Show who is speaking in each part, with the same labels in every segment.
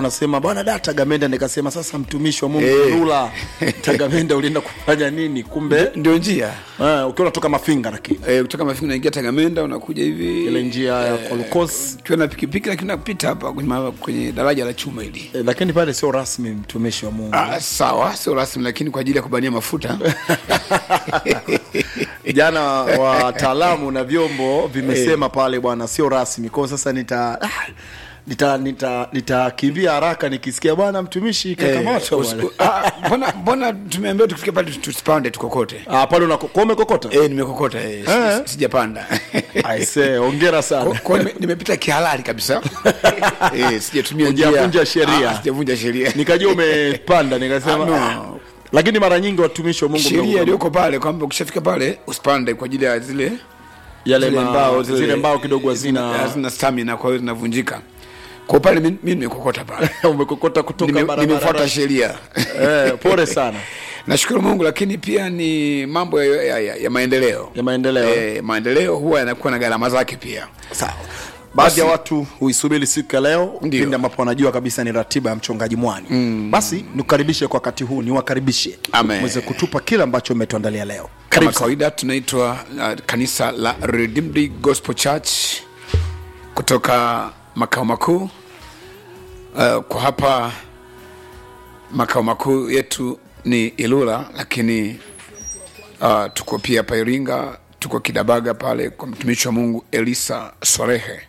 Speaker 1: wanasema bwana da Tagamenda, nikasema sasa mtumishi wa Mungu
Speaker 2: Eh.
Speaker 1: Lula Tagamenda ulienda kufanya nini? Kumbe
Speaker 2: ndio njia
Speaker 1: eh, ukiwa unatoka Mafinga, lakini
Speaker 2: e, kutoka mafinga unaingia tagamenda unakuja hivi
Speaker 1: ile njia ya Kolokos
Speaker 2: ukiwa na pikipiki lakini unapita hapa kwenye, ma- kwenye daraja la chuma hili
Speaker 1: eh, lakini pale sio rasmi mtumishi wa Mungu.
Speaker 2: ah, sawa sio rasmi lakini kwa ajili ya kubania mafuta
Speaker 1: Jana wataalamu na vyombo vimesema pale bwana, sio rasmi. Kwa hiyo sasa nita ah, nita nita nitakimbia haraka nikisikia bwana mtumishi kakamatwa
Speaker 2: Eh,
Speaker 1: bwana.
Speaker 2: usiku- ah, mbona mbona tumeambiwa tukifika pale tusipande tukokote
Speaker 1: Ah, pale unako kwa umekokota
Speaker 2: eh, nimekokota eh, si-
Speaker 1: Eh.
Speaker 2: si- sijapanda
Speaker 1: aise, hongera sana.
Speaker 2: Kwa- kwa nime- nimepita kihalali kabisa eh, sijatumia njia-
Speaker 1: Hujavunja sheria.
Speaker 2: Ah, sijavunja sheria
Speaker 1: nikajua umepanda nikasema
Speaker 2: Ah, no.
Speaker 1: ah. lakini mara nyingi watumishi wa Mungu
Speaker 2: sheria
Speaker 1: mnakuwa-
Speaker 2: iliyoko pale kwamba ukishafika pale usipande kwa ajili ya zile
Speaker 1: yale
Speaker 2: zile
Speaker 1: ma-
Speaker 2: mbao
Speaker 1: zile mbao kidogo hazina
Speaker 2: hazina stamina kwa hiyo zinavunjika kwa pale mi mi nimekokota pale
Speaker 1: umekokota kutoka
Speaker 2: Nime-
Speaker 1: barabara
Speaker 2: nimefuata sheria
Speaker 1: eh, pole sana
Speaker 2: nashukuru mungu lakini pia ni mambo ya, ya, ya, ya maendeleo
Speaker 1: ya maendeleo
Speaker 2: eh, maendeleo huwa yanakuwa na gharama zake pia
Speaker 1: sawa baadhi ya
Speaker 2: Basi-
Speaker 1: watu huisubiri siku ya leo
Speaker 2: Ndio.
Speaker 1: pindi ambapo wanajua kabisa ni ratiba ya mchungaji mwani mm. basi nikukaribishe kwa wakati huu niwakaribishe
Speaker 2: Amen.
Speaker 1: mweze kutupa kile ambacho umetuandalia leo
Speaker 2: kama
Speaker 1: karibu sana.
Speaker 2: kawaida tunaitwa uh, kanisa la Redeemed Gospel Church kutoka makao makuu uh, kwa hapa makao makuu yetu ni Ilula, lakini uh, tuko pia hapa Iringa, tuko Kidabaga pale kwa mtumishi wa Mungu Elisa Sorehe,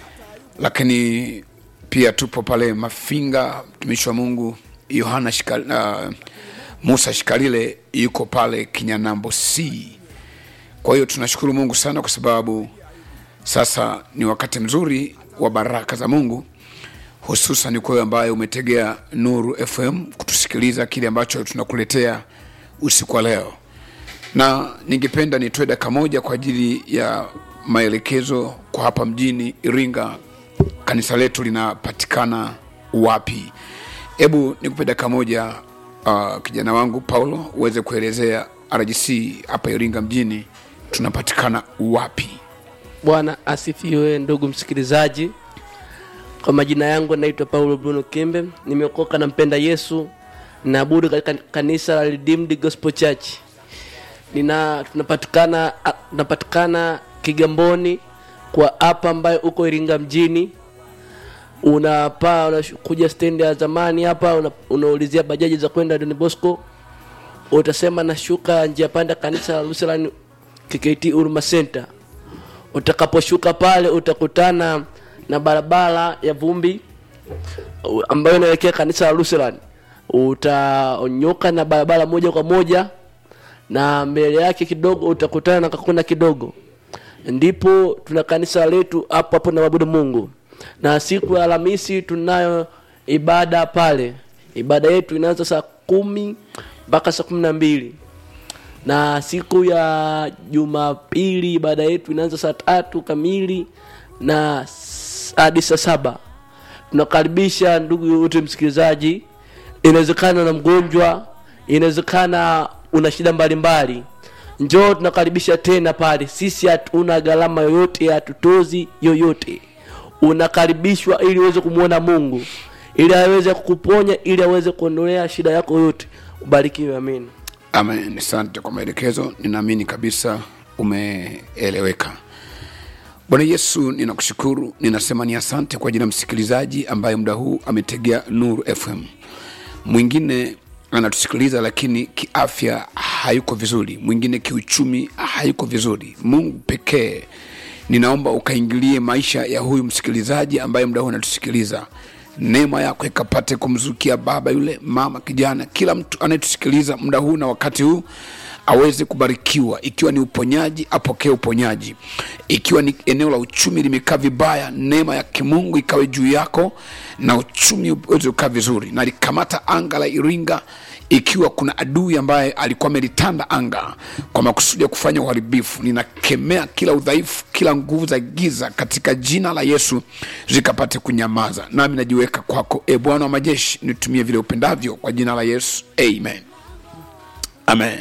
Speaker 2: lakini pia tupo pale Mafinga, mtumishi wa Mungu Yohana Shikal, uh, Musa Shikalile yuko pale Kinyanambo C. Kwa hiyo tunashukuru Mungu sana kwa sababu sasa ni wakati mzuri wa baraka za Mungu, hususan kwa wewe ambaye umetegea Nuru FM kutusikiliza kile ambacho tunakuletea usiku wa leo, na ningependa nitoe dakika moja kwa ajili ya maelekezo kwa hapa mjini Iringa, kanisa letu linapatikana wapi? Hebu nikupe dakika moja uh, kijana wangu Paulo uweze kuelezea RGC hapa Iringa mjini tunapatikana wapi?
Speaker 3: Bwana asifiwe, ndugu msikilizaji. Kwa majina yangu naitwa Paulo Bruno Kimbe, nimeokoka na mpenda Yesu, naabudu katika kanisa la Redeemed Gospel Church. Nina tunapatikana a- tunapatikana Kigamboni kwa hapa ambayo uko Iringa mjini. Unapaa unakuja stendi ya zamani hapa, una, unaulizia bajaji za kwenda Don Bosco, utasema nashuka njia panda kanisa la Lutheran KKT Huruma Center utakaposhuka pale utakutana na barabara ya vumbi u- ambayo inaelekea kanisa la Lutheran. Utanyoka na barabara moja kwa moja, na mbele yake kidogo utakutana na kakuna kidogo, ndipo tuna kanisa letu hapo hapo na mabudu Mungu. Na siku ya Alhamisi tunayo ibada pale. Ibada yetu inaanza saa kumi mpaka saa kumi na mbili na siku ya Jumapili ibada yetu inaanza saa tatu kamili na s- hadi saa saba. Tunakaribisha ndugu yote msikilizaji, inawezekana na mgonjwa, inawezekana una shida mbalimbali, njoo, tunakaribisha tena pale. Sisi hatuna gharama yoyote, hatutozi yoyote. Unakaribishwa ili uweze kumwona Mungu, ili aweze kukuponya, ili aweze kuondolea shida yako yote. Ubarikiwe, amen.
Speaker 2: Amen. Asante kwa maelekezo, ninaamini kabisa umeeleweka. Bwana Yesu, ninakushukuru, ninasema ni asante kwa ajili ya msikilizaji ambaye muda huu ametegea Nuru FM. Mwingine anatusikiliza lakini kiafya hayuko vizuri, mwingine kiuchumi hayuko vizuri. Mungu pekee ninaomba ukaingilie maisha ya huyu msikilizaji ambaye muda huu anatusikiliza neema yako ikapate kumzukia baba yule mama kijana kila mtu anayetusikiliza muda huu na wakati huu aweze kubarikiwa ikiwa ni uponyaji apokee uponyaji ikiwa ni eneo la uchumi limekaa vibaya neema ya kimungu ikawe juu yako na uchumi uweze kukaa vizuri na likamata anga la iringa ikiwa kuna adui ambaye alikuwa amelitanda anga kwa makusudi ya kufanya uharibifu ninakemea kila udhaifu kila nguvu za giza katika jina la yesu zikapate kunyamaza nami najiweka kwako e bwana wa majeshi nitumie vile upendavyo kwa jina la yesu amen amen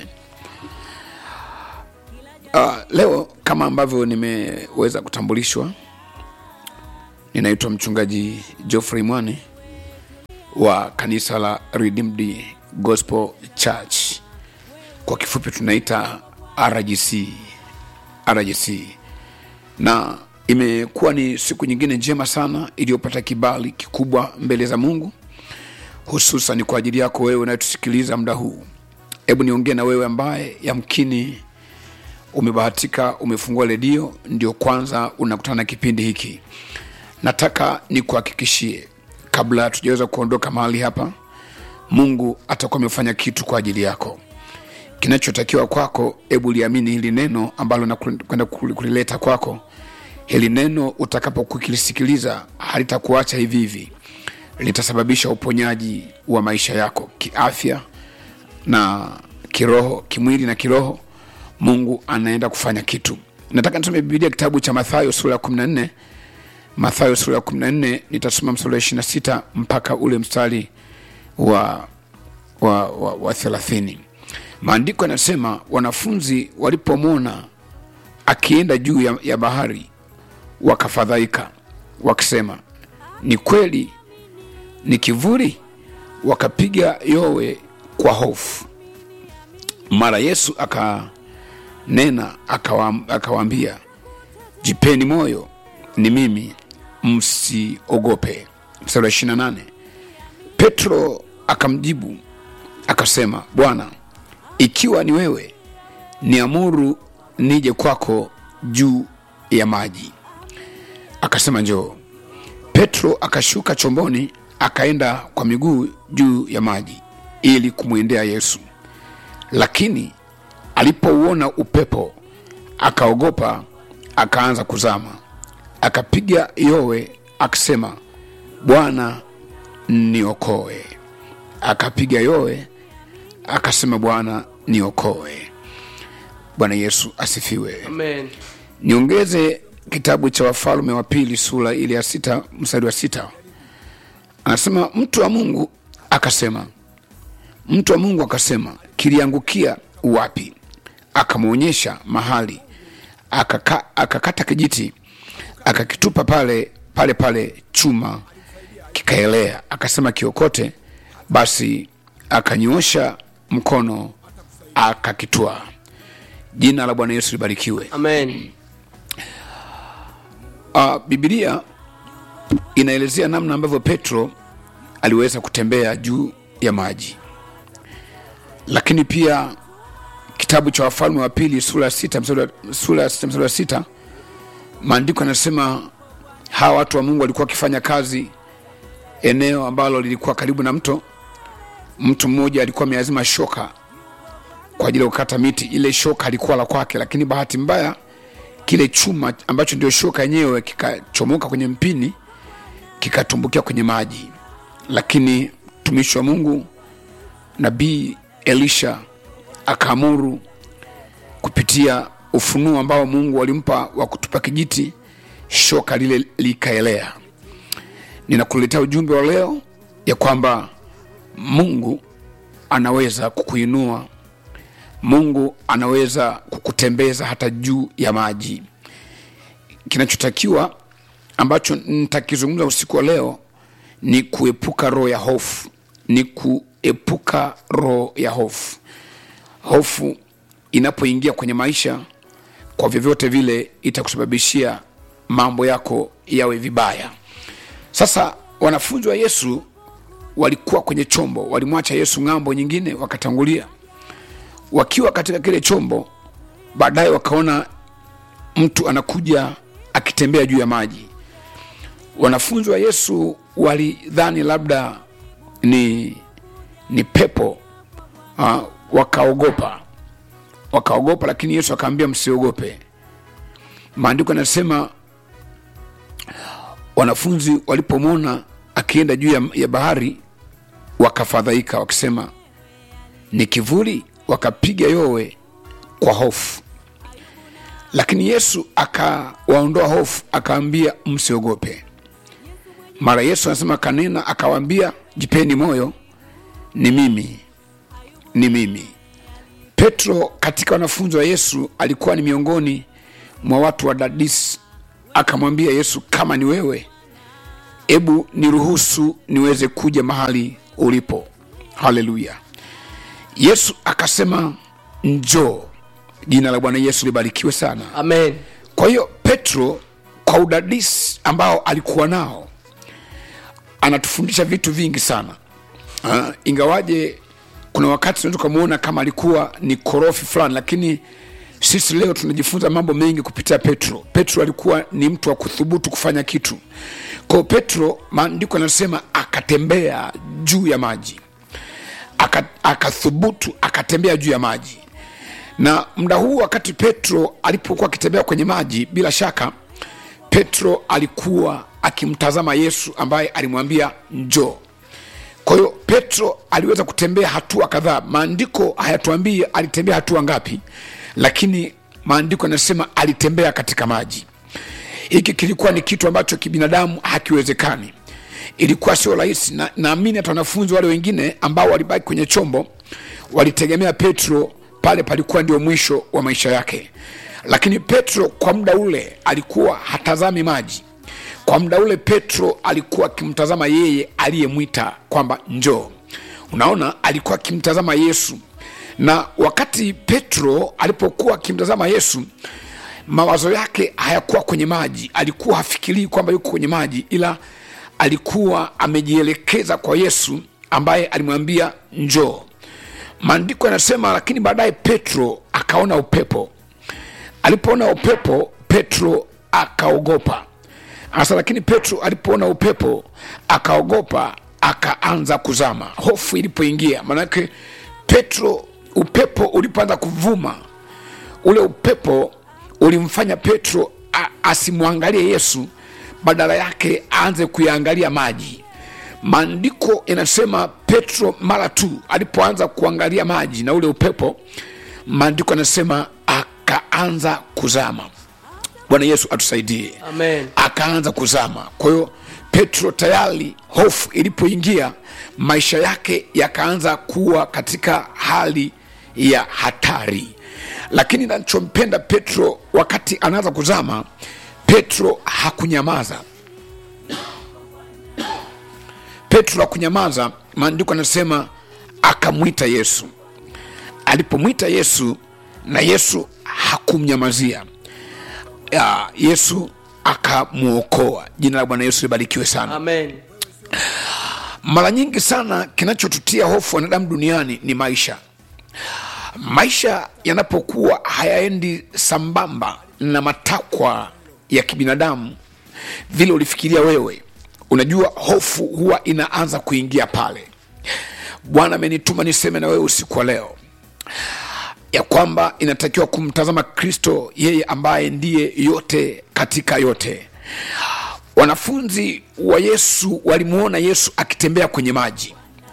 Speaker 2: uh, leo kama ambavyo nimeweza kutambulishwa ninaitwa mchungaji geoffrey mwani wa kanisa la Redeemed Gospel Church, kwa kifupi tunaita RGC. RGC na imekuwa ni siku nyingine njema sana iliyopata kibali kikubwa mbele za Mungu, hususan kwa ajili yako wewe unayetusikiliza muda huu. Hebu niongee na wewe ambaye yamkini umebahatika umefungua redio ndio kwanza unakutana na kipindi hiki. Nataka nikuhakikishie kabla tujaweza kuondoka mahali hapa, Mungu atakuwa amefanya kitu kwa ajili yako. Kinachotakiwa kwako, hebu liamini hili neno ambalo nakwenda kulileta kwako. Hili neno utakapokulisikiliza halitakuacha hivi hivi, litasababisha uponyaji wa maisha yako kiafya na kiroho, kimwili na kiroho. Mungu anaenda kufanya kitu. Nataka nisome Biblia kitabu cha Mathayo sura ya 14. Mathayo sura ya 14 nitasoma mstari wa 26 mpaka ule mstari wa wa, wa, wa 30. Maandiko yanasema wanafunzi walipomwona akienda juu ya, ya bahari wakafadhaika, wakisema ni kweli ni kivuli, wakapiga yowe kwa hofu. Mara Yesu akanena akawaambia, jipeni moyo, ni mimi, msiogope. Mstari wa 28, Petro akamjibu akasema, Bwana, ikiwa ni wewe, niamuru nije kwako juu ya maji. Akasema, njoo. Petro akashuka chomboni, akaenda kwa miguu juu ya maji ili kumwendea Yesu, lakini alipouona upepo akaogopa, akaanza kuzama, akapiga yowe akisema, Bwana niokoe. Akapiga yowe akasema, Bwana niokoe. Bwana Yesu asifiwe.
Speaker 3: Amen.
Speaker 2: Niongeze kitabu cha Wafalme wa Pili sura ile ya sita mstari wa sita anasema mtu wa Mungu akasema, mtu wa Mungu akasema, kiliangukia wapi? Akamwonyesha mahali, akaka, akakata kijiti akakitupa pale pale pale, chuma kikaelea. Akasema kiokote. Basi akanyoosha mkono akakitwaa. Jina la Bwana Yesu libarikiwe.
Speaker 3: Amen.
Speaker 2: Uh, Biblia inaelezea namna ambavyo Petro aliweza kutembea juu ya maji, lakini pia kitabu cha Wafalme wa Pili sura ya sita mstari wa- sura ya sita mstari wa sita maandiko yanasema hawa watu wa Mungu walikuwa wakifanya kazi eneo ambalo lilikuwa karibu na mto. Mtu mmoja alikuwa ameazima shoka kwa ajili ya kukata miti. Ile shoka alikuwa la kwake, lakini bahati mbaya kile chuma ambacho ndio shoka yenyewe kikachomoka kwenye mpini kikatumbukia kwenye maji, lakini mtumishi wa Mungu nabii Elisha akaamuru kupitia ufunuo ambao Mungu alimpa wa kutupa kijiti, shoka lile likaelea. Ninakuletea ujumbe wa leo ya kwamba Mungu anaweza kukuinua Mungu anaweza kukutembeza hata juu ya maji. Kinachotakiwa ambacho nitakizungumza usiku wa leo ni kuepuka roho ya hofu, ni kuepuka roho ya hofu. Hofu inapoingia kwenye maisha, kwa vyovyote vile itakusababishia mambo yako yawe vibaya. Sasa wanafunzi wa Yesu walikuwa kwenye chombo, walimwacha Yesu ng'ambo nyingine, wakatangulia wakiwa katika kile chombo, baadaye wakaona mtu anakuja akitembea juu ya maji. Wanafunzi wa Yesu walidhani labda ni, ni pepo uh, wakaogopa wakaogopa, lakini Yesu akaambia msiogope. Maandiko yanasema wanafunzi walipomwona akienda juu ya, ya bahari wakafadhaika, wakisema ni kivuli, wakapiga yowe kwa hofu. Lakini Yesu akawaondoa hofu, akaambia msiogope. Mara Yesu anasema kanena, akawaambia jipeni moyo, ni mimi, ni mimi. Petro katika wanafunzi wa Yesu alikuwa ni miongoni mwa watu wa dadisi. Akamwambia Yesu, kama ni wewe hebu niruhusu niweze kuja mahali ulipo haleluya yesu akasema njoo jina la bwana yesu libarikiwe sana
Speaker 3: amen
Speaker 2: kwa hiyo petro kwa udadisi ambao alikuwa nao anatufundisha vitu vingi sana uh, ingawaje kuna wakati tunaweza tukamwona kama alikuwa ni korofi fulani lakini sisi leo tunajifunza mambo mengi kupitia petro petro alikuwa ni mtu wa kuthubutu kufanya kitu kwao petro maandiko yanasema akatembea juu ya maji Aka- akathubutu akatembea juu ya maji na muda huu wakati petro alipokuwa akitembea kwenye maji bila shaka petro alikuwa akimtazama yesu ambaye alimwambia njoo kwa hiyo petro aliweza kutembea hatua kadhaa maandiko hayatuambii alitembea hatua ngapi lakini maandiko yanasema alitembea katika maji hiki kilikuwa ni kitu ambacho kibinadamu hakiwezekani ilikuwa sio rahisi na naamini hata wanafunzi wale wengine ambao walibaki kwenye chombo walitegemea petro pale palikuwa ndio mwisho wa maisha yake lakini petro kwa muda ule alikuwa hatazami maji kwa muda ule petro alikuwa akimtazama yeye aliyemwita kwamba njoo unaona alikuwa akimtazama yesu na wakati petro alipokuwa akimtazama yesu mawazo yake hayakuwa kwenye maji alikuwa hafikirii kwamba yuko kwenye maji ila alikuwa amejielekeza kwa yesu ambaye alimwambia njoo maandiko yanasema lakini baadaye petro akaona upepo alipoona upepo petro akaogopa hasa lakini petro alipoona upepo akaogopa akaanza kuzama hofu ilipoingia maanake petro upepo ulipoanza kuvuma ule upepo ulimfanya petro a- asimwangalie yesu badala yake aanze kuyaangalia maji maandiko yanasema petro mara tu alipoanza kuangalia maji na ule upepo maandiko yanasema akaanza kuzama bwana yesu atusaidie
Speaker 3: amen
Speaker 2: akaanza kuzama kwa hiyo petro tayari hofu ilipoingia maisha yake yakaanza kuwa katika hali ya hatari lakini nachompenda petro wakati anaanza kuzama petro hakunyamaza petro hakunyamaza maandiko anasema akamwita yesu alipomwita yesu na yesu hakumnyamazia ya, yesu akamwokoa jina la bwana yesu libarikiwe sana
Speaker 3: amen
Speaker 2: mara nyingi sana kinachotutia hofu wanadamu duniani ni maisha maisha yanapokuwa hayaendi sambamba na matakwa ya kibinadamu vile ulifikiria wewe unajua hofu huwa inaanza kuingia pale bwana amenituma niseme na wewe usiku wa leo ya kwamba inatakiwa kumtazama kristo yeye ambaye ndiye yote katika yote wanafunzi wa yesu walimwona yesu akitembea kwenye maji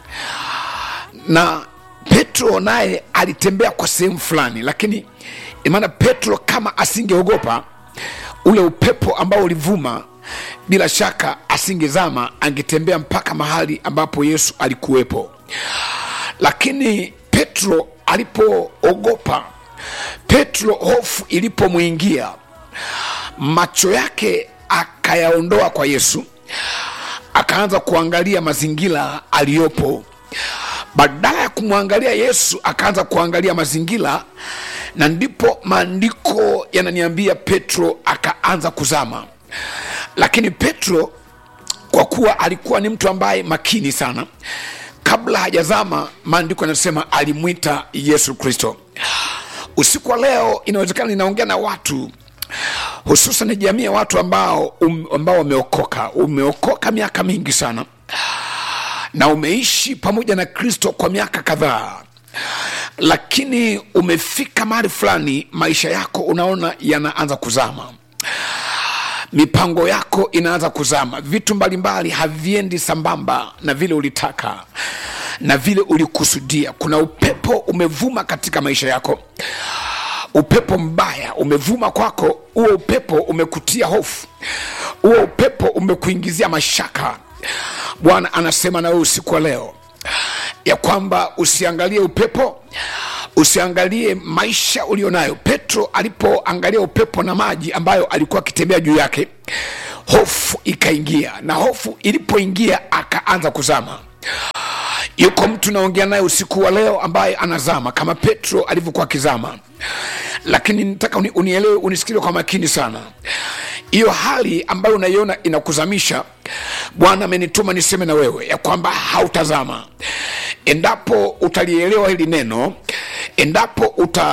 Speaker 2: na petro naye alitembea kwa sehemu fulani lakini maana petro kama asingeogopa ule upepo ambao ulivuma bila shaka asingezama angetembea mpaka mahali ambapo yesu alikuwepo lakini petro alipoogopa petro hofu ilipomwingia macho yake akayaondoa kwa yesu akaanza kuangalia mazingira aliyopo badala ya kumwangalia yesu akaanza kuangalia mazingira na ndipo maandiko yananiambia petro akaanza kuzama lakini petro kwa kuwa alikuwa ni mtu ambaye makini sana kabla hajazama maandiko yanasema alimwita yesu kristo usiku wa leo inawezekana ninaongea na watu hususan jamii ya watu ambao um, ambao wameokoka umeokoka miaka mingi sana na umeishi pamoja na kristo kwa miaka kadhaa lakini umefika mahali fulani maisha yako unaona yanaanza kuzama mipango yako inaanza kuzama vitu mbalimbali haviendi sambamba na vile ulitaka na vile ulikusudia kuna upepo umevuma katika maisha yako upepo mbaya umevuma kwako huo upepo umekutia hofu huo upepo umekuingizia mashaka bwana anasema na wewe usiku wa leo ya kwamba usiangalie upepo usiangalie maisha ulionayo petro alipoangalia upepo na maji ambayo alikuwa akitembea juu yake hofu ikaingia na hofu ilipoingia akaanza kuzama yuko mtu naongea naye usiku wa leo ambaye anazama kama petro alivyokuwa akizama lakini nataka uni, unielewe unisikile kwa makini sana hiyo hali ambayo unaiona inakuzamisha bwana amenituma niseme na wewe ya kwamba hautazama endapo utalielewa hili neno endapo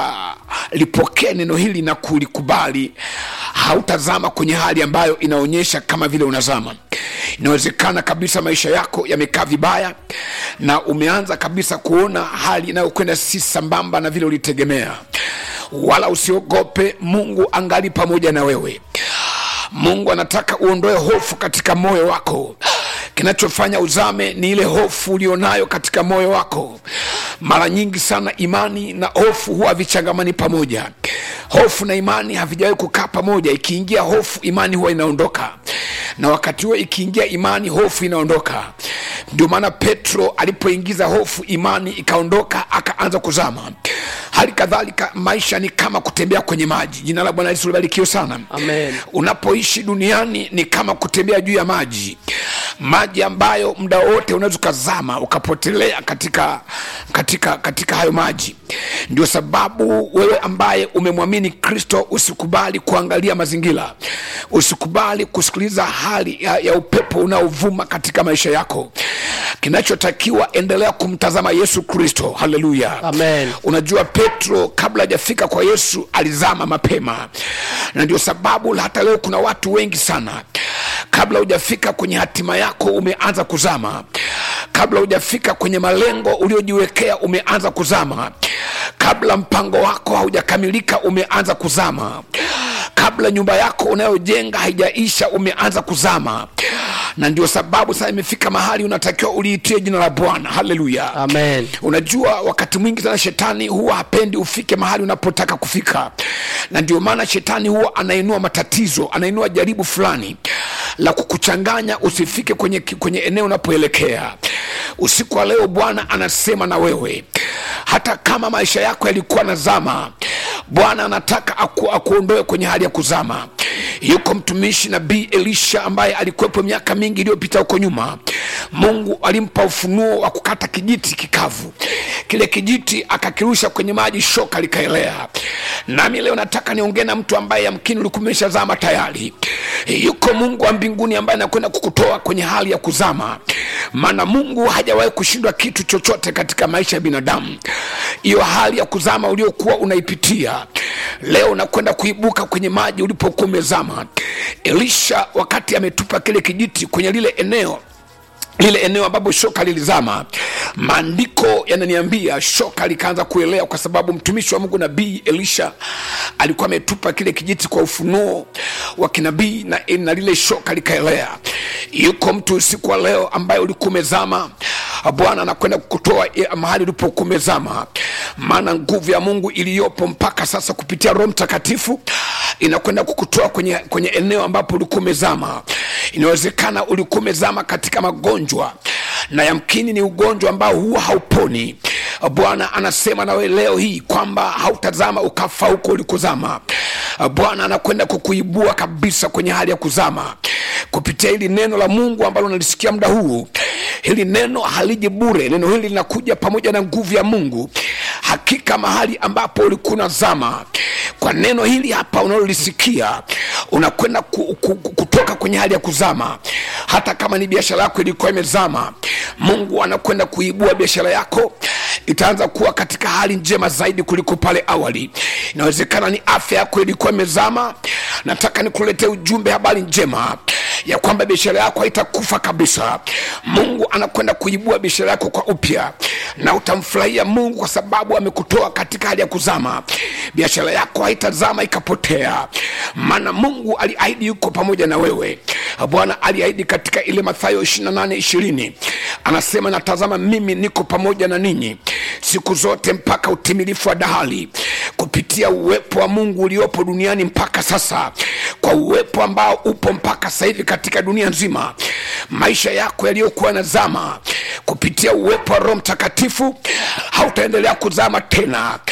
Speaker 2: utalipokea neno hili na kulikubali hautazama kwenye hali ambayo inaonyesha kama vile unazama inawezekana kabisa maisha yako yamekaa vibaya na umeanza kabisa kuona hali inayokwenda si sambamba na vile ulitegemea wala usiogope mungu angali pamoja na wewe mungu anataka uondoe hofu katika moyo wako kinachofanya uzame ni ile hofu ulionayo katika moyo wako mara nyingi sana imani na hofu huwa havichangamani pamoja hofu na imani havijawahi kukaa pamoja ikiingia hofu imani huwa inaondoka na wakati huo ikiingia imani hofu inaondoka ndio maana petro alipoingiza hofu imani ikaondoka akaanza kuzama hali kadhalika maisha ni kama kutembea kwenye maji jina la bwana yesu libarikiwe sana
Speaker 3: Amen.
Speaker 2: unapoishi duniani ni kama kutembea juu ya maji maji ambayo muda wote unaweza ukazama ukapotelea katika katika katika hayo maji ndio sababu wewe ambaye umemwamini kristo usikubali kuangalia mazingira usikubali kusikiliza hali ya, ya upepo unaovuma katika maisha yako kinachotakiwa endelea kumtazama yesu kristo haleluya
Speaker 3: Amen.
Speaker 2: unajua petro kabla hajafika kwa yesu alizama mapema na ndio sababu hata leo kuna watu wengi sana kabla hujafika kwenye hatima yako umeanza kuzama kabla hujafika kwenye malengo uliojiwekea umeanza kuzama kabla mpango wako haujakamilika umeanza kuzama kabla nyumba yako unayojenga haijaisha umeanza kuzama na ndio sababu sasa imefika mahali unatakiwa uliitie jina la bwana haleluya
Speaker 3: Amen.
Speaker 2: unajua wakati mwingi sana shetani huwa hapendi ufike mahali unapotaka kufika na ndio maana shetani huwa anainua matatizo anainua jaribu fulani la kukuchanganya usifike kwenye, kwenye eneo unapoelekea usiku wa leo bwana anasema na wewe hata kama maisha yako yalikuwa na zama bwana anataka aku, akuondoe kwenye hali ya kuzama yuko mtumishi nabii elisha ambaye alikuwepo miaka mingi iliyopita huko nyuma mungu alimpa ufunuo wa kukata kijiti kikavu kile kijiti akakirusha kwenye maji shoka likaelea nami leo nataka niongee na mtu ambaye yamkini ulikuwa umeshazama tayari yuko mungu wa mbinguni ambaye anakwenda kukutoa kwenye hali ya kuzama maana mungu hajawahi kushindwa kitu chochote katika maisha ya binadamu hiyo hali ya kuzama uliokuwa unaipitia leo unakwenda kuibuka kwenye maji ulipokuwa umezama elisha wakati ametupa kile kijiti kwenye lile eneo lile eneo ambapo shoka lilizama maandiko yananiambia shoka likaanza kuelea kwa sababu mtumishi wa mungu nabii elisha alikuwa ametupa kile kijiti kwa ufunuo wa kinabii na, na lile shoka likaelea yuko mtu usiku wa leo ambaye ulikuwa umezama bwana anakwenda kukutoa mahali ulipokuwa umezama maana nguvu ya mungu iliyopo mpaka sasa kupitia roho mtakatifu inakwenda kukutoa kwenye, kwenye eneo ambapo ulikuwa umezama inawezekana ulikuwa umezama katika magonjwa na yamkini ni ugonjwa ambao huwa hauponi bwana anasema nawe leo hii kwamba hautazama ukafa huko ulikozama bwana anakwenda kukuibua kabisa kwenye hali ya kuzama kupitia hili neno la mungu ambalo nalisikia muda huu hili neno haliji bure neno hili linakuja pamoja na nguvu ya mungu hakika mahali ambapo ulikuwa unazama kwa neno hili hapa unalolisikia unakwenda ku, ku, ku, kutoka kwenye hali ya kuzama hata kama ni biashara yako ilikuwa imezama mungu anakwenda kuibua biashara yako itaanza kuwa katika hali njema zaidi kuliko pale awali inawezekana ni afya yako ilikuwa imezama nataka nikuletee ujumbe habari njema ya kwamba biashara yako haitakufa kabisa mungu anakwenda kuibua biashara yako kwa upya na utamfurahia mungu kwa sababu amekutoa katika hali ya kuzama biashara yako haitazama ikapotea maana mungu aliahidi yuko pamoja na wewe bwana aliahidi katika ile mathayo 28 20 anasema natazama mimi niko pamoja na ninyi siku zote mpaka utimilifu wa dahali kupitia uwepo wa mungu uliopo duniani mpaka sasa kwa uwepo ambao upo mpaka sasa hivi katika dunia nzima maisha yako yaliyokuwa na zama kupitia uwepo wa roho mtakatifu hautaendelea kuzama tena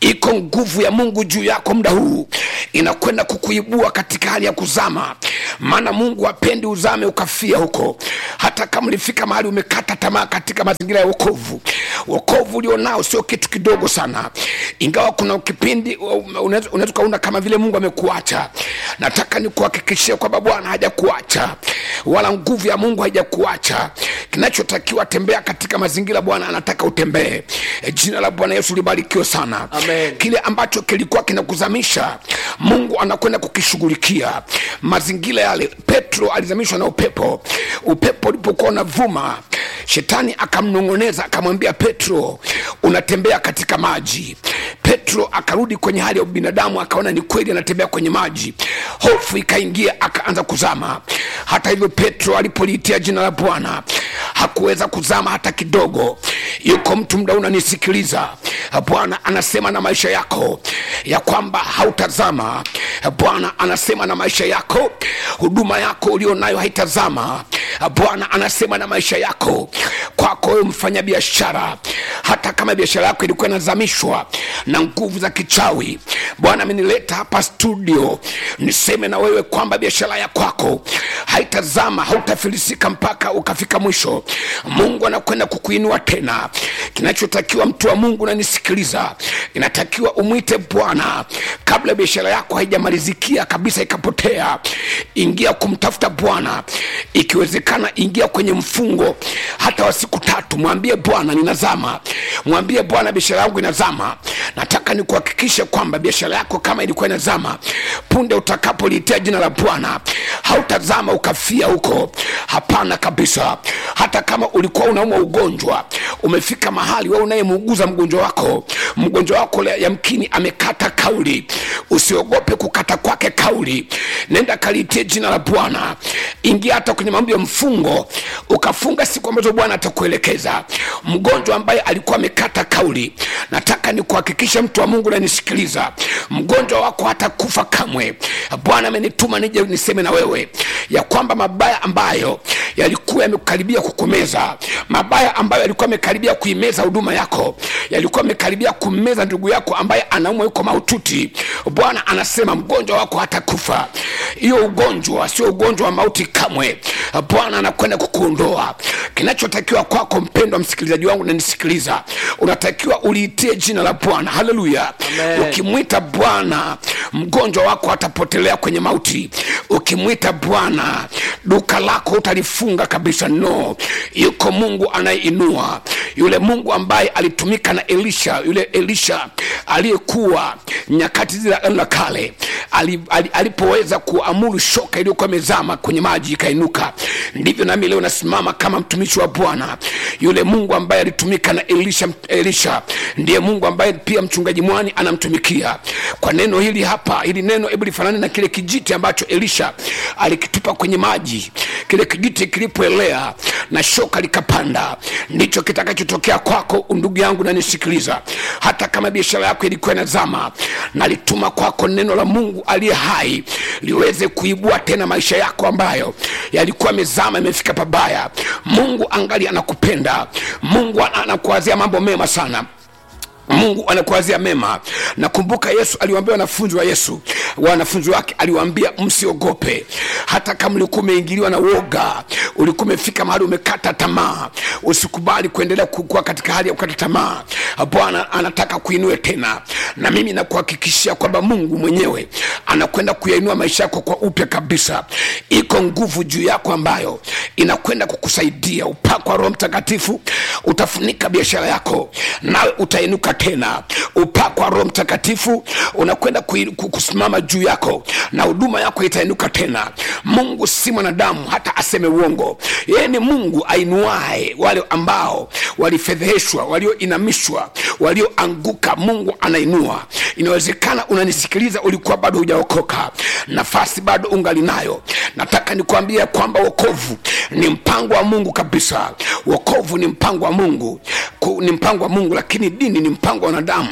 Speaker 2: iko nguvu ya mungu juu yako muda huu inakwenda kukuibua katika hali ya kuzama maana mungu hapendi uzame ukafia huko hata kama ulifika mahali umekata tamaa katika mazingira ya wokovu wokovu ulionao sio kitu kidogo sana ingawa kuna kipindi unaweza unaweza ukaona kama vile mungu amekuacha nataka nikuhakikishie kwamba bwana hajakuacha wala nguvu ya mungu haijakuacha kinachotakiwa tembea katika mazingira bwana anataka utembee E, jina la bwana yesu libarikiwe sana
Speaker 3: Amen.
Speaker 2: kile ambacho kilikuwa kinakuzamisha mungu anakwenda kukishughulikia mazingira yale petro alizamishwa na upepo upepo ulipokuwa unavuma shetani akamnong'oneza akamwambia petro unatembea katika maji petro akarudi kwenye hali ya ubinadamu akaona ni kweli anatembea kwenye maji hofu ikaingia akaanza kuzama hata hivyo petro alipoliitia jina la bwana hakuweza kuzama hata kidogo yuko mtu mda unanisikiliza bwana anasema na maisha yako ya kwamba hautazama bwana anasema na maisha yako huduma yako ulio nayo haitazama bwana anasema na maisha yako kwako wewe mfanya biashara hata kama biashara yako ilikuwa inazamishwa na nguvu za kichawi bwana amenileta hapa studio niseme na wewe kwamba biashara ya kwako haitazama hautafilisika mpaka ukafika mwisho mungu anakwenda kukuinua tena kinachotakiwa mtu wa mungu nanisikiliza inatakiwa umwite bwana kabla biashara yako haijamalizikia kabisa ikapotea ingia kumtafuta bwana ikiwezekana ingia kwenye mfungo hata wa siku tatu mwambie bwana ninazama mwambie bwana biashara yangu inazama nataka nikuhakikishe kwamba biashara yako kama ilikuwa inazama punde utakapoliitia jina la bwana hautazama ukafia huko hapana kabisa hata kama ulikuwa unaumwa ugonjwa umefika mahali we unayemuuguza mgonjwa wako mgonjwa wako le- yamkini amekata kauli usiogope kukata kwake kauli nenda kaliitie jina la bwana ingia hata kwenye mambo ya mfungo ukafunga siku ambazo bwana atakuelekeza mgonjwa ambaye alikuwa amekata kauli nataka nikuhakikishe mtu wa mungu nanisikiliza mgonjwa wako hatakufa kamwe bwana amenituma nije niseme na wewe ya kwamba mabaya ambayo yalikuwa yamekaribia kukumeza mabaya ambayo yalikuwa yamekaribia kuimeza huduma yako yalikuwa yamekaribia kummeza ndugu yako ambaye anaumwa yuko maututi bwana anasema mgonjwa wako hatakufa hiyo ugonjwa sio ugonjwa wa mauti kamwe bwana anakwenda kukuondoa kinachotakiwa kwako mpendwa msikilizaji wangu nanisikiliza unatakiwa uliitie jina la bwana haleluya
Speaker 3: Amen.
Speaker 2: ukimwita bwana mgonjwa wako atapotelea kwenye mauti ukimwita bwana duka lako utalifunga kabisa no yuko mungu anayeinua yule mungu ambaye alitumika na elisha yule elisha aliyekuwa nyakati zile za la kale ali, ali, alipoweza kuamuru shoka iliyokuwa imezama kwenye maji ikainuka ndivyo nami leo nasimama kama mtumishi wa bwana yule mungu ambaye alitumika na elisha, elisha ndiye mungu ambaye pia mchungaji mwani anamtumikia kwa neno hili hapa hili neno hebu lifanane na kile kijiti ambacho elisha alikitupa kwenye maji kile kijiti kilipoelea na shoka likapanda ndicho kitakachotokea kwako ndugu yangu nanisikiliza hata kama biashara yako ilikuwa inazama nalituma kwako neno la mungu aliye hai liweze kuibua tena maisha yako ambayo yalikuwa yamezama imefika pabaya mungu angali anakupenda mungu ana- anakuwazia mambo mema sana mungu anakuwazia mema nakumbuka yesu aliwaambia wanafunzi wa yesu wanafunzi wake aliwaambia msiogope hata kama ulikuwa umeingiliwa na woga ulikuwa umefika mahali umekata tamaa usikubali kuendelea kukua katika hali ya kukata tamaa bwana anataka kuinue tena na mimi nakuhakikishia kwamba mungu mwenyewe anakwenda kuyainua maisha yako kwa upya kabisa iko nguvu juu yako ambayo inakwenda kukusaidia upako wa roho mtakatifu utafunika biashara yako nawe utainuka tena upako wa roho mtakatifu unakwenda kui- ku- kusimama juu yako na huduma yako itainuka tena mungu si mwanadamu hata aseme uongo yeye ni mungu ainuae wale ambao walifedheheshwa walioinamishwa walioanguka mungu anainua inawezekana unanisikiliza ulikuwa bado hujaokoka nafasi bado ungali nayo nataka nikuambia kwamba wokovu ni mpango wa mungu kabisa wokovu ni mpango wa mungu Ku- ni mpango wa mungu lakini dini ni mpango wa wanadamu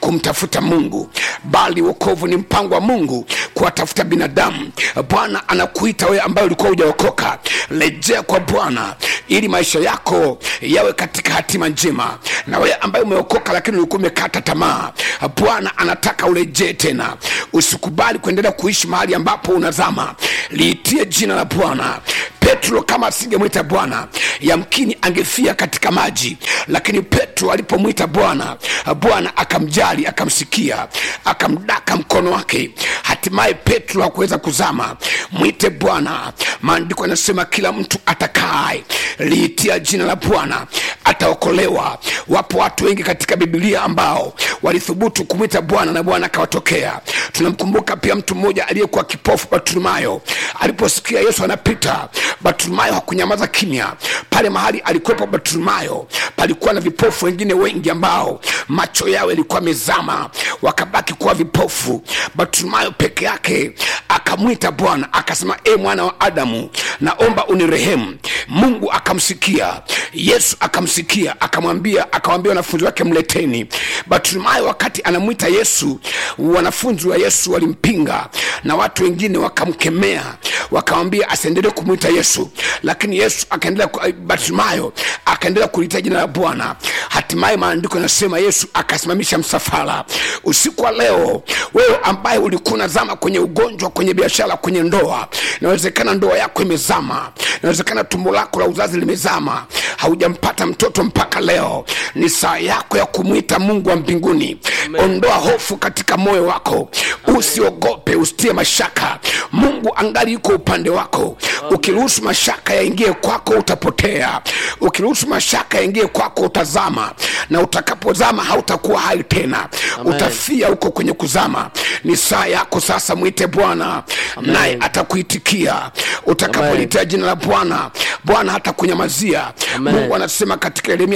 Speaker 2: kumtafuta mungu bali wokovu ni mpango wa mungu kuwatafuta binadamu bwana anakuita wewe ambaye ulikuwa hujaokoka rejea kwa bwana ili maisha yako yawe katika hatima njema na wewe ambaye umeokoka lakini ulikuwa umekata tamaa bwana anataka urejee tena usikubali kuendelea kuishi mahali ambapo unazama liitie jina la bwana petro kama asingemwita bwana yamkini angefia katika maji lakini petro alipomwita bwana bwana akamjali akamsikia akamdaka mkono wake hatimaye petro hakuweza kuzama mwite bwana maandiko yanasema kila mtu atakaye liitia jina la bwana ataokolewa wapo watu wengi katika bibilia ambao walithubutu kumwita bwana na bwana akawatokea tunamkumbuka pia mtu mmoja aliyekuwa kipofu bartimayo aliposikia yesu anapita bartimayo hakunyamaza kimya pale mahali alikuwepo bartimayo palikuwa na vipofu wengine wengi ambao macho yao yalikuwa mezama wakabaki kuwa vipofu bartimayo peke yake akamwita bwana akasema e mwana wa adamu naomba unirehemu mungu akamsikia yesu akamsikia akamwambia akawambia wanafunzi wake mleteni bartimayo wakati anamwita yesu wanafunzi wa yesu walimpinga na watu wengine wakamkemea wakamwambia asiendelee kumwita yesu lakini yesu akaendelea ku- bartimayo akaendelea kuliita jina la bwana hatimaye maandiko yanasema yesu akasimamisha msafara usiku wa leo wewe ambaye ulikuwa unazama kwenye ugonjwa kwenye biashara kwenye ndoa inawezekana ndoa yako imezama inawezekana tumbo lako la uzazi limezama haujampata mtoto mpaka leo ni saa yako ya kumwita mungu wa mbinguni ondoa hofu katika moyo wako usiogope usitie mashaka mungu angali yuko upande wako ukiruhusu mashaka yaingie kwako utapotea ukiruhusu mashaka yaingie kwako utazama na utakapozama hautakuwa hai tena
Speaker 3: Amen.
Speaker 2: utafia huko kwenye kuzama ni saa yako sasa mwite bwana naye atakuitikia utakapolitia jina la bwana bwana hatakunyamazia
Speaker 3: Amen.
Speaker 2: mungu anasema katika yeremia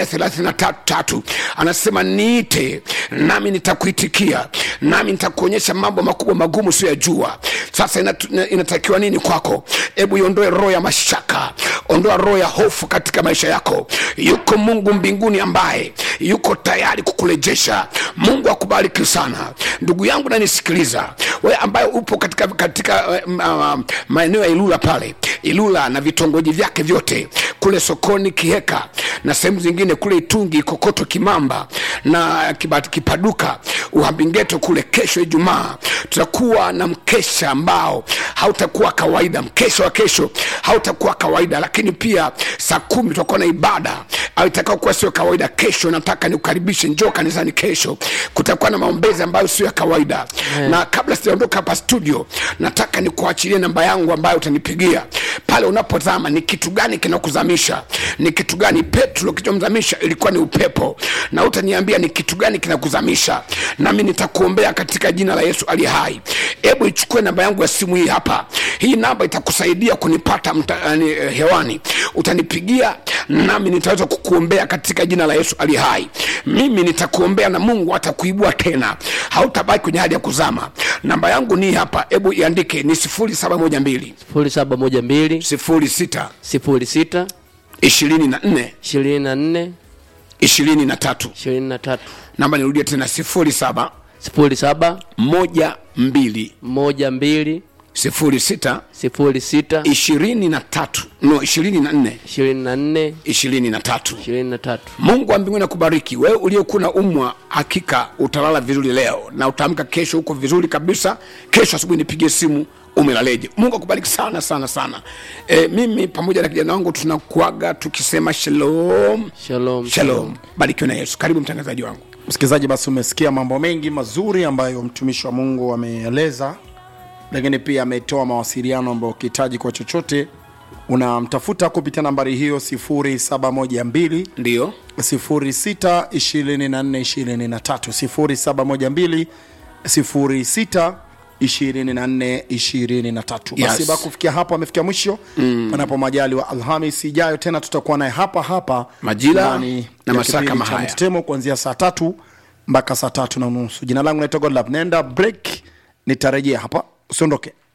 Speaker 2: 33 anasema niite nami nitakuitikia nami nitakuonyesha mambo makubwa magumu siyajua sasa inatu- ina- inatakiwa nini kwako hebu iondoe roho ya mashaka ondoa roho ya hofu katika maisha yako yuko mungu mbinguni ambaye yuko tayari kukurejesha mungu akubariki sana ndugu yangu nanisikiliza wewe ambaye upo katika, katika uh, uh, maeneo ya ilula pale ilula na vitongoji vyake vyote kule sokoni kiheka na sehemu zingine kule itungi kokoto kimamba na Kiba- kipaduka uhambingeto kule kesho ijumaa tutakuwa na mkesha ambao hautakuwa kawaida mkesha wa kesho hautakuwa kawaida lakini pia saa kumi tutakuwa na ibada au itakao kuwa sio kawaida kesho nataka nikukaribishe njoo kanisani kesho kutakuwa na maombezi ambayo sio ya kawaida
Speaker 3: Amen.
Speaker 2: na kabla sijaondoka hapa studio nataka nikuachilie namba yangu ambayo utanipigia pale unapozama ni kitu gani kinakuzamisha ni kitu gani petro kilichomzamisha ilikuwa ni upepo na utaniambia ni kitu gani kinakuzamisha nami nitakuombea katika jina la yesu aliye hai hebu ichukue namba yangu ya simu hii hapa hii namba itakusaidia kunipata mta, yani, eh, hewani utanipigia nami nitaweza kukuombea katika jina la yesu aliye hai mimi nitakuombea na mungu atakuibua tena hautabaki kwenye hali ya kuzama namba yangu ni hii hapa hebu iandike ni 712
Speaker 3: sifuri saba moja mbili
Speaker 2: 06
Speaker 3: sifuri sita
Speaker 2: 24
Speaker 3: ishirini na nne
Speaker 2: 23
Speaker 3: ishirini na tatu
Speaker 2: namba nirudie tena 07
Speaker 3: sifuri saba
Speaker 2: 12
Speaker 3: moja mbili
Speaker 2: 06
Speaker 3: sifuri sita
Speaker 2: 23 no 24
Speaker 3: ishirini na nne
Speaker 2: 23
Speaker 3: ishirini na tatu
Speaker 2: mungu wa mbinguni akubariki wewe uliyekuwa na umwa hakika utalala vizuri leo na utaamka kesho huko vizuri kabisa kesho asubuhi nipigie simu umelaleje mungu akubariki sana sana sana e, mimi pamoja na kijana wangu tunakuaga tukisema shalom
Speaker 3: shalom
Speaker 2: shalom barikiwe na yesu karibu mtangazaji wangu
Speaker 1: msikilizaji basi umesikia mambo mengi mazuri ambayo mtumishi wa mungu ameeleza lakini pia ametoa mawasiliano ambayo ukihitaji kwa chochote unamtafuta kupitia nambari hiyo 712
Speaker 2: ndio
Speaker 1: 06 24 23 06 24 basi
Speaker 2: Yes.
Speaker 1: ba kufikia hapo amefikia mwisho mm. panapo majali wa alhamis ijayo tena tutakuwa naye hapa hapa
Speaker 2: Majira
Speaker 1: ndani
Speaker 2: na
Speaker 1: ya
Speaker 2: masaa
Speaker 1: kipindi
Speaker 2: kama
Speaker 1: cha
Speaker 2: haya.
Speaker 1: mtetemo kuanzia saa tatu mpaka saa tatu na nusu jina langu naitwa godlab naenda break nitarejea hapa usiondoke